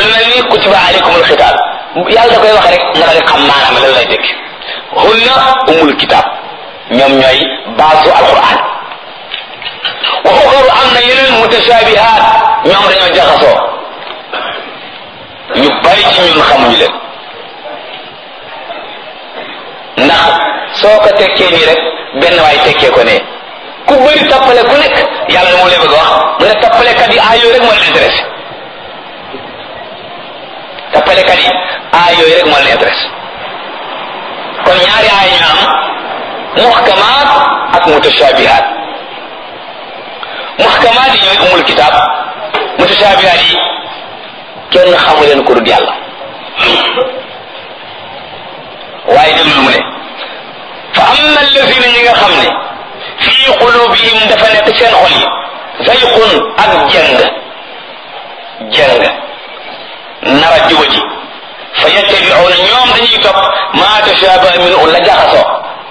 mel ni kutiba alaykumul xitaab yàlla da koy wax rek nga daal di xam maanaam lan lay dégg hunna umul kitaab ñoom ñooy baasu alquran wa uxaru am na yeneen mutashabihaat ñoom dañoo jaxasoo ñu bari ci ñun xamuñu leen ndax soo ko tekkee nii rek benn waay tekkee ko ne ku bëri tappale ku nekk yàlla moom lay bëgg wax mu ne tappalekat yi aay yooyu rek moo leen intéressé tappalekat yi aay yooyu rek moo leen intéressé kon ñaari aay ñu am muhkamaat ak mutashabihaat muhkamaat yi ñooy umul kitaab mutashabihaat yi kenn xamu leen ko dul yàlla waaye déglul mu ne fa amma allazina ñi nga xam ne fii qulubihim dafa nekk seen xol yi zayqun ak jeng jeng nara juba ji fa yattabi'una ñoom dañuy topp ma tashabaha minhu la jaxasoo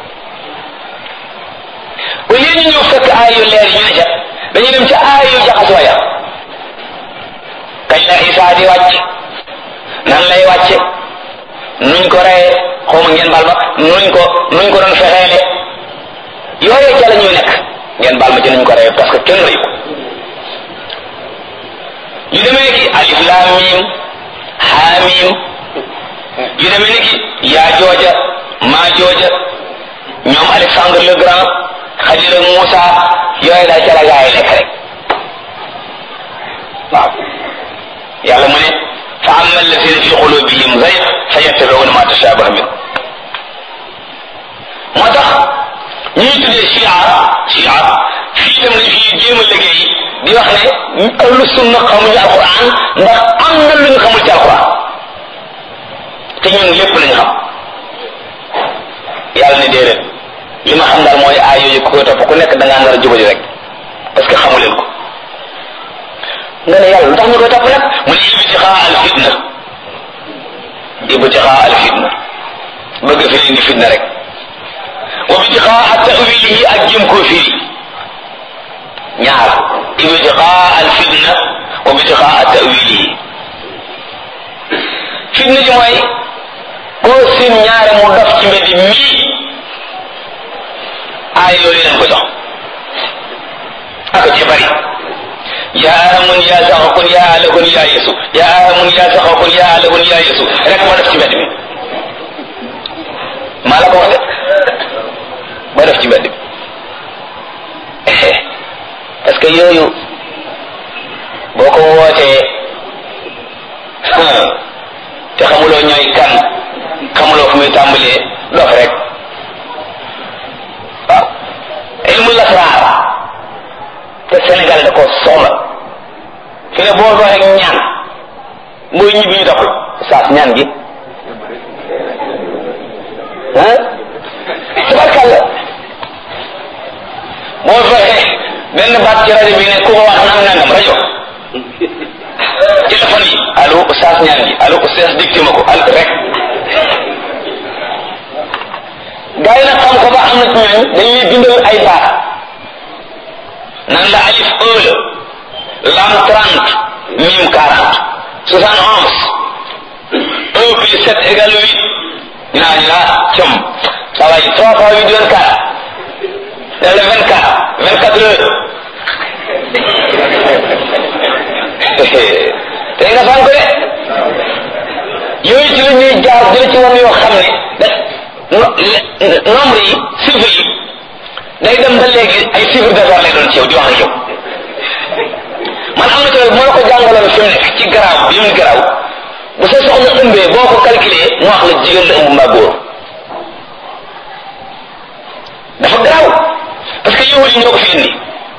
au lieu ñu ñëw fekk aay yu leer yi ñu ne ca dañuy dem ca aay yu jaxasoo ya kañ la Isaa di wàcc nan lay wàcce nuñ ko reye xaw ma ngeen baal ma nuñ ko nuñ ko doon fexeele yooyee ca la ñuy nekk ngeen baal ma ci nuñ ko reye parce que kenn reyu ko yu demee ki alif laam miim haa miim yu demee ni ki yaa jooja maa jooja ñoom Alexandre le Grand Xadir ak Moussa yooyu daal ca la gaa yi nekk rek waaw yàlla mu ne fa amma alladina fi qulubihim zayg fa yattabiuna ma tashabaha min moo tax ñuy tuddee chia chia fii itam dañ fi jéem a liggéey di wax ne ahlu sunna xamuñu alquran ndax am na lu ñu xamul ci alquran te ñun lépp lañu xam yàlla ne déedéet li ma xam daal mooy aay yooyu ku koy topp ku nekk da ngaa nar a jubali rek parce que xamu leen ko nga ne yàlla lu tax ñu koy topp nag mu ne ibtixaa al fitna ibtixaa al fitna bëgg fi indi fitna rek wa ibtixaa tawilihi ak jëm koo firi ñaar ibtixaa al fitna wa ibtixaa tawilihi fitna ji mooy koo sin ñaare mu dof ci mbedd mii aay loolu leen ko jox ak ci bari yaa amun yaa saxakun yaa alakun yaa yesu yaa amun yaa saxakun yaa alakun yaa yesu rek ma def ci mbedd mi maa la ko wax de ma def ci mbedd mi parce que yooyu boo ko wootee te xamuloo ñooy kan xamuloo fu muy tàmbalee dof rek waaw ilmu lasraar te Sénégal da ko soxla fi ne boo doxee ñaan mooy ñibbi ñu doxul saas ñaan gi ah tabarkàlla boo fexe benn baat ci rajo bi ne ku ko wax nang nangam rajo téléphone yi allo saas ñaan gi allo saas dicté ma ko al rek gaa yi nag xam ko ba am na ci ñooñ dañuy bindal ay baat nan la alif un la lam trente mim quarante soixante onze un plus sept égale huit ñu naa ñu naa cëm ça va yi trois fois huit vingt quatre dans le vingt quatre vingt quatre heures te nga fan ko de yooyu ci la ñuy jaar jële ci woon yoo xam ne da nombre yi chiffres yi day dem ba léegi ay chiffre d'affaires lay doon ci yow di wax ak yow man am na ci moo la ko jàngaloon fi mu nekk ci garaaw bi mu garaaw bu sa soxna ëmbee boo ko calculé mu wax la jigéen la ëmb mbaa góor dafa garaaw parce que yow yi ñoo ko fi indi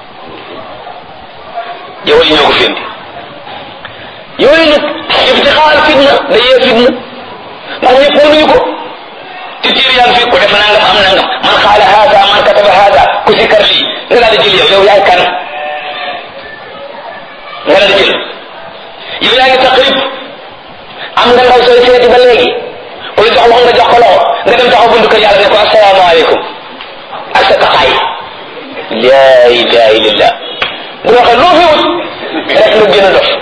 yow yi ñoo ko fi indi yooyu nag ibtixaal fitna day yee fitna ndax ñëpp mënuñu ko te tiir yaa ngi fi ku def nangam am nangam man xaala haada man kataba haada ku si kar lii nga daal di jël yow yow yaay kan nga daal di jël yow yaa ngi taqrib am nga ndaw sooy seeti ba léegi ku la jox wax nga jox ko loxo nga dem taxaw buntu kër yàlla ne ko asalaamaaleykum ak sa taxaay laa ilaha illallah bu waxee loo fi wut rek nga gën a dof